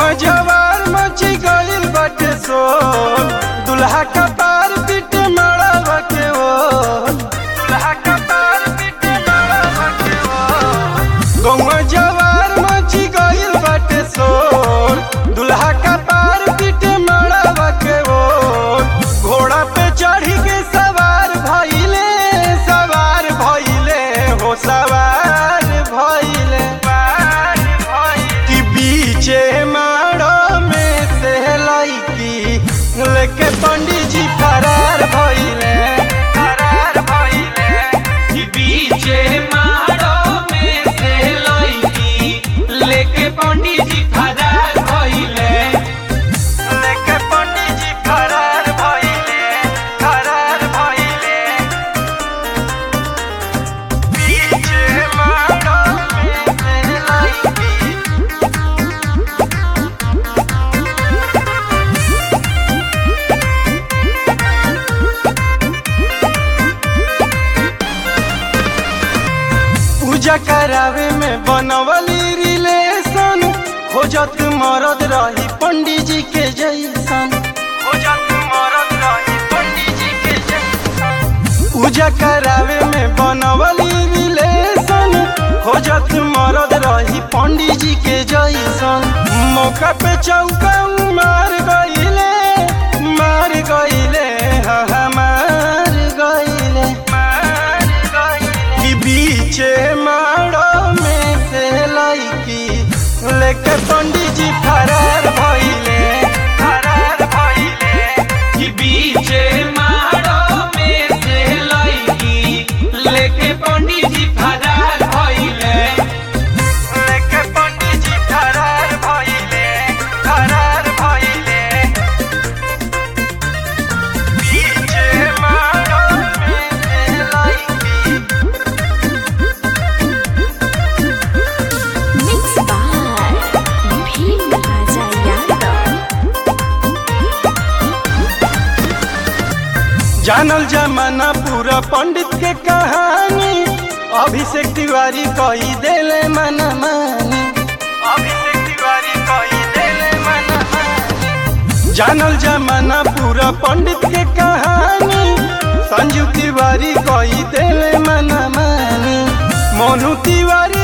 गौवा जवार मची गइल बाटे सो दुल्हा का पार पीट मड़ावा के वो दुल्हा का पार पीट मड़ावा के वो गौवा जवार मची गइल बाटे सो दुल्हा का पार पीट मड़ावा के वो घोड़ा पे चढ़ी के सवार भइले सवार भइले हो सवार भइले कि बीचे माड़ो में से लईकी लेके पंडित जी फरार भइले फरार भइले कि बीचे मारो में से लईकी लेके पंडित जी फरार भइले लेके पंडित जी फरार भइले फरार भइले बीचे माड़ो में से लईकी पूजा करावे में बनवली रिलेशन खोजत मरद रही पंडित जी के जैसन खोजत मरद रही पंडित जी के जैसन पूजा करावे में बनवली रिलेशन खोजत मरद रही पंडित जी के जैसन मौका पे चौका मार गईले मार गईले हाँ हाँ, मार गईले मार गईले कि बीचे माड़ो में से लईकी लेके पंडित जी फरार भइले फरार भइले कि बीचे मारो में से लईकी लेके पंडित जी फरार भइले लेके पंडित जी फरार भइले फरार भइले बीचे माड़ो में से लईकी Mixed by Bhim Raja Yadav. जानल जमाना पूरा पंडित के कहानी अभिषेक तिवारी कही देले मना मानी अभिषेक तिवारी कही देले मना मानी जानल जमाना पूरा पंडित के कहानी संजू तिवारी कही देले मना मानी मोनू तिवारी